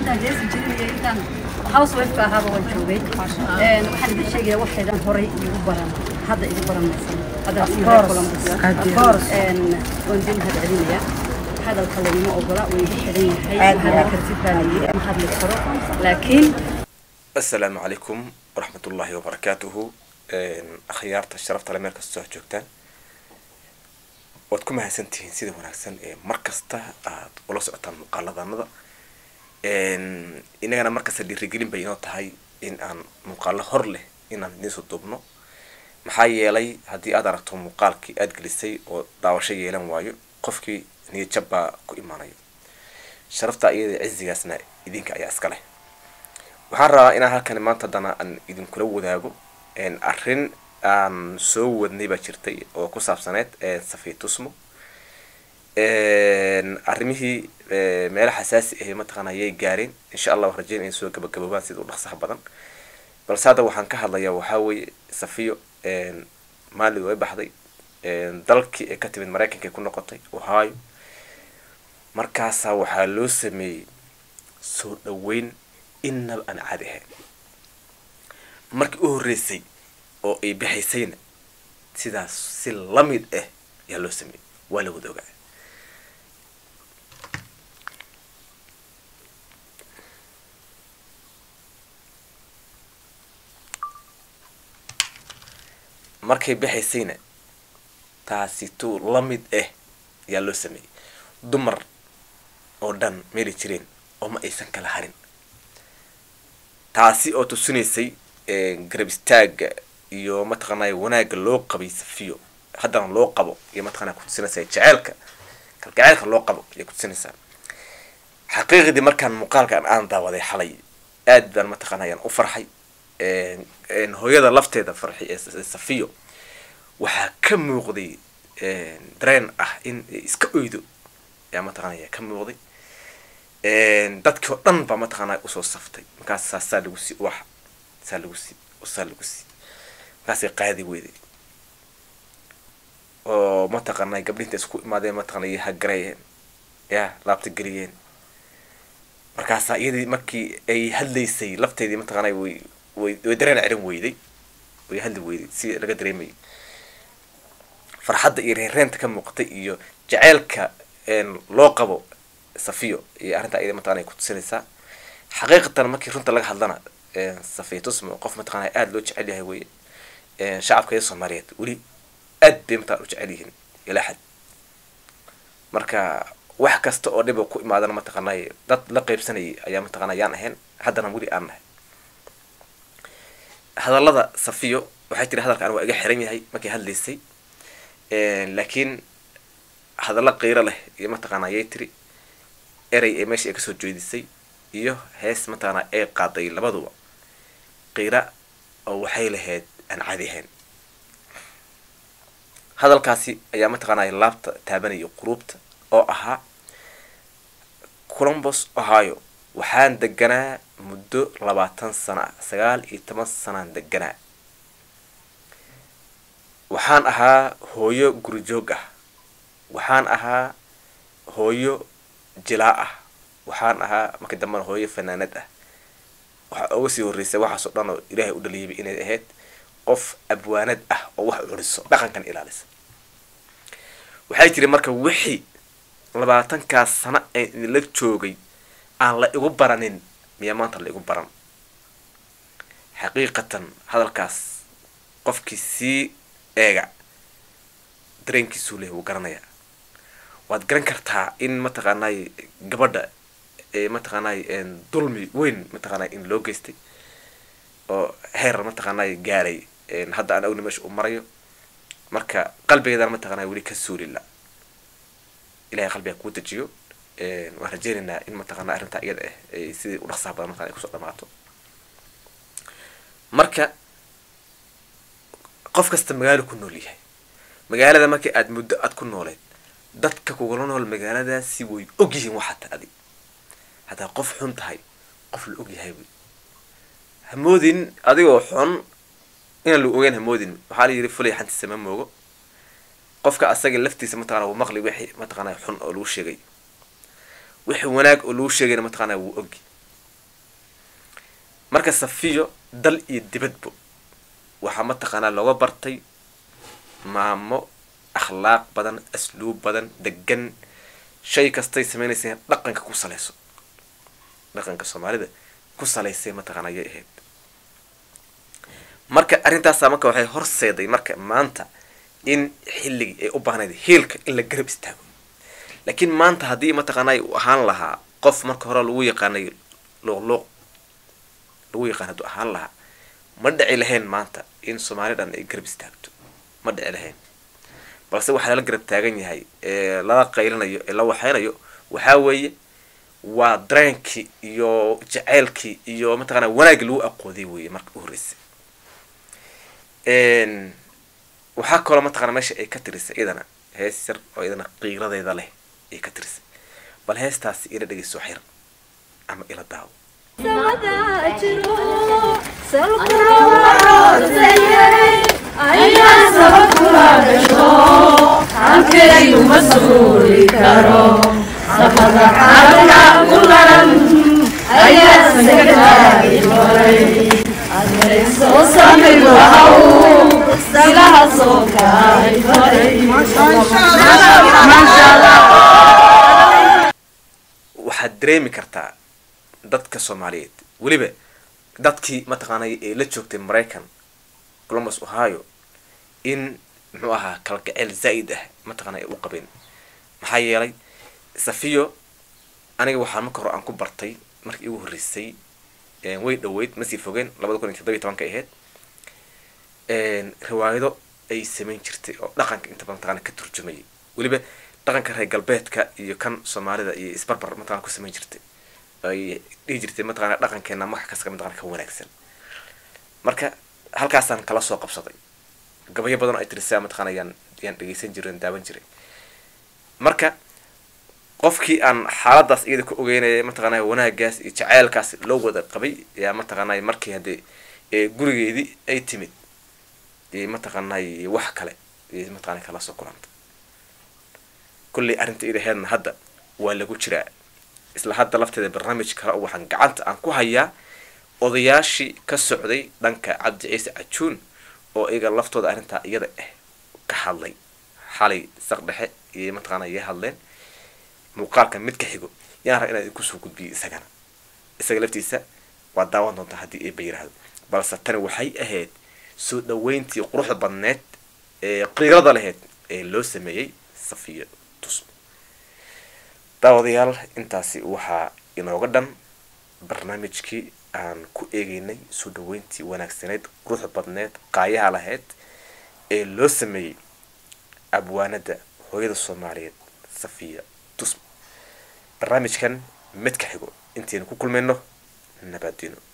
intaan heesi jirin iyo intaan housewifeka ahaaba waan joogay Een, waxaan idin sheegaya waxaydan horay igu baran hadda igu baranaysan hadda sii hore columbus Een, waan idin mahad celinaya hadalka laguma ogola way iga xidhan yahay ma hadli kartid baa layidhi ma hadli karo laakiin asalaamu calaykum waraxmat ullaahi wabarakaatuhu akhyaarta sharafta le meel kastoo aad joogtaan waad ku mahadsantihiin sida wanaagsan ee mar kasta aad ula socotaan muuqaaladanada inagana markasta dhiirigelin bay inoo tahay in aan muuqaalo hor leh inaan idinsoo duubno maxaa yeelay haddii aad aragto muuqaalkii aad gelisay oo daawasho yeelan waayo qofkii niyadjab baa ku imaanayo sharafta iyada cizigaasna idinka ayaa iska leh waxaan rabaa inaan halkan maanta haddana aan idinkula wadaago arrin aan soo wadnay baa jirtay oo ku saabsaneyd safiitusmo arrimihii meelo xasaasi ahi mataqaana ayay gaareen insha allah waan rajeyn inay soo gabagaboobaan sida u dhaqsaha badan balse hadda waxaan ka hadlayaa waxaa weeye safiyo maalid way baxday dalkii ay ka timid maraykanka ay ku noqotay ohio markaasaa waxaa loo sameeyey soo dhaweyn innaba aan caadi ahayn markii u horreysay oo ay baxaysayna sidaas si la mid ah ayaa loo sameeyey waa la wada ogaa markay baxaysayna taasi tu la mid ah ayaa loo sameeyey dumar oo dhan meeli jireen oo ma aysan kala harin taasi oo tusinaysay garab istaaga iyo mataqaanay wanaagga loo qabay safiyo haddana loo qabo iyo mataqana kutusinaysaa jeceelka kalgaceelka loo qabo ayay kutusinaysaa xaqiiqdii markaan muuqaalkan aan daawaday xalay aad baan mataqaana ayaan u farxay hooyada lafteeda farxi ee safiyo waxaa ka muuqday dareen ah in iska oydo ayaa mataqana ayaa ka muuqday dadkii oo dhan baa mataqaana usoo saftay markaas saasaa lagu sii wax saa lagu sii saa lagu sii markaasay qaadi weyday oo mataqaana gabdhinta isku imaadeen mataqana iyo hagareeyeen ya laabta geliyeen markaasaa iyadii markii ay hadlaysay lafteedii mataqaana way way way dareen celin weyday way hadli weyday si laga dareemayay farxadda iyo reereenta ka muuqatay iyo jaceylka loo qabo safiyo iyo arrinta iyada mataqana ay kutusinaysaa xaqiiqatan markii runta laga hadlana safiya tusmo qof mataqana aada loo jecel yahay weye shacabka iyo soomaaliyeed weli aad bay mataqana u jecel yihiin ilaa xad marka wax kasta oo dhiba ku imaadana mataqaanay dad la qeybsanayay ayaa mataqana yaan ahayn haddana weli aan nahay hadallada safiyo waxay tiri hadalkan waa iga xiran yahay markay hadlaysay laakiin hadallo qiiro leh iyo mataqaana ayay tiri erey ee meesha ay kasoo jeedisay iyo hees mataqaana ay qaaday labaduba qiira oo waxay lahayd aan caadi ahayn hadalkaasi ayaa mataqaanay laabta taabanayay quruubta oo ahaa columbus ohio waxaan deganaa muddo labaatan sano ah sagaal iyo toban sanaan deganaa waxaan ahaa hooyo gurijoog ah waxaan ahaa hooyo jilaa ah waxaan ahaa markii dambena hooyo fanaanad ah waxaa uga sii horreysay waxaasoo dhan oo ilaahay u dhaliibay inay ahayd qof abwaanad ah oo wax curiso dhaqankan ilaalisa waxay tiri marka wixii labaatankaas sano ee idinla joogay aan la igu baranin miyaa maanta la igu baran xaqiiqatan hadalkaas qofkii sii eega dareenkiisuu leh wuu garanayaa waad garan kartaa in mataqaanay gabadha mataqaanay dulmi weyn mataqaanay in loo geystay oo heer mataqaanay gaaray hadda aan awni meesha u marayo marka qalbigeedana mataqaanay weli ka suulila ilahay qalbiga kuu dejiyo waan rajeynaynaa in mataqaana arrintaa iyada ah ay sidii u dhaqsaha badan mataqana ay kusoo dhamaato marka qof kasta magaalo ku nool yahay magaalada markii aad muddo aad ku nooleed dadka kugula nool magaaladaasi way og yihiin waxata adi haddaa qof xun tahay qof la og yahay wy hamoodin adigoo xun inaan la ogeyn hamoodin waxaa la yidhi fulay xantiisa ma moogo qofka asaga laftiisa mataqana wuu maqli wixii mataqana xun oo lagu sheegay wixii wanaag oo lagu sheegayna mataqana wuu ogi marka safiyo dal iyo dibadbo waxaa mataqaanaa looga bartay maamo akhlaaq badan asluub badan degan shay kastay sameynaysa dhaqanka ku salayso dhaqanka soomaalida ku salaysay mataqaana ayay ahayd marka arrintaasa marka waxay horseeday marka maanta in xilligii ay u baahnayd hiilka in la garab istaago laakiin maanta haddii mataqaanay uu ahaan lahaa qof marka hore lagu yaqaanay luuqluuq lagu yaqaan hadduu ahaan lahaa ma dhici lahayn maanta in soomaali dhan ay garab istaagto ma dhici lahayn balse waxaa lala garab taagan yahay ee lala qaylinayo ee la waxeynayo waxaa weeye waa dareenkii iyo jaceylkii iyo mataqaana wanaaggii lagu aqoodiyay weeye marka u horreysay waxaa kaloo mataqana meesha ay ka tirisay iyadana hees yar oo iyadana qiiradeeda leh ay ka tirisay bal heestaasi ila dhegeyso xir ama ila daawo waxaad dareemi kartaa dadka soomaaliyeed weliba dadkii mataqaanay ee la joogtay maraykan columbus ohio in muxuu ahaa kalgaceel zaa'id ah mataqaana ay u qabeen maxaa yeelay safiyo aniga waxaa marka hore aan ku bartay markii igu horreysay way dhaweyd masii fogeen labada kun iyo toddobiy tobanka ahayd riwaayado ay samayn jirtay oo dhaqanka inta badan mataqana ka turjumayay weliba dhaqanka reer galbeedka iyo kan soomaalida iyo isbarbar mataqana ku samayn jirtay ay dhihi jirtay mataqana dhaqankeena wax kasta mataqana ka wanaagsan marka halkaasaan kala soo qabsaday gabayo badan oo ay tirisaa mataqana yaan yaan dhegeysan jiray daawan jiray marka qofkii aan xaaladaas iyada ku ogeynaya mataqaanay wanaagaas iyo jaceylkaas loo wada qabay yaa mataqaanay markii haddee gurigeedii ay timid mataqaanay wax kale mataqana kala soo kulanta kulley arrinta idaheedna hadda waa lagu jiraa isla hadda lafteeda barnaamij kale oo waxaan gacanta aan ku hayaa odayaashii ka socday dhanka cabdi ciise cajuun oo iyaga laftooda arrintaa iyada ah ka hadlay xalay saq dhexe iyo mataqaana iga hadleen muuqaalka mid ka xigo yaan raba inaan idinku soo gudbiyo isagana isaga laftiisa waa daawan doontaa haddii eeba yiraahdo balse tani waxay ahayd soo dhaweyntii quruxda badneed ee qiirada lahayd ee loo sameeyey safiyo tusmo daawadayaal intaasi waxaa inooga dhan barnaamijkii aan ku eegeynay soo dhaweyntii wanaagsaneyd quruxda badneed qaayaha lahayd ee loo sameeyey abwaanada hooyada soomaaliyeed safiya tusmo barnaamijkan mid ka xigo intaynu ku kulmayno nabadino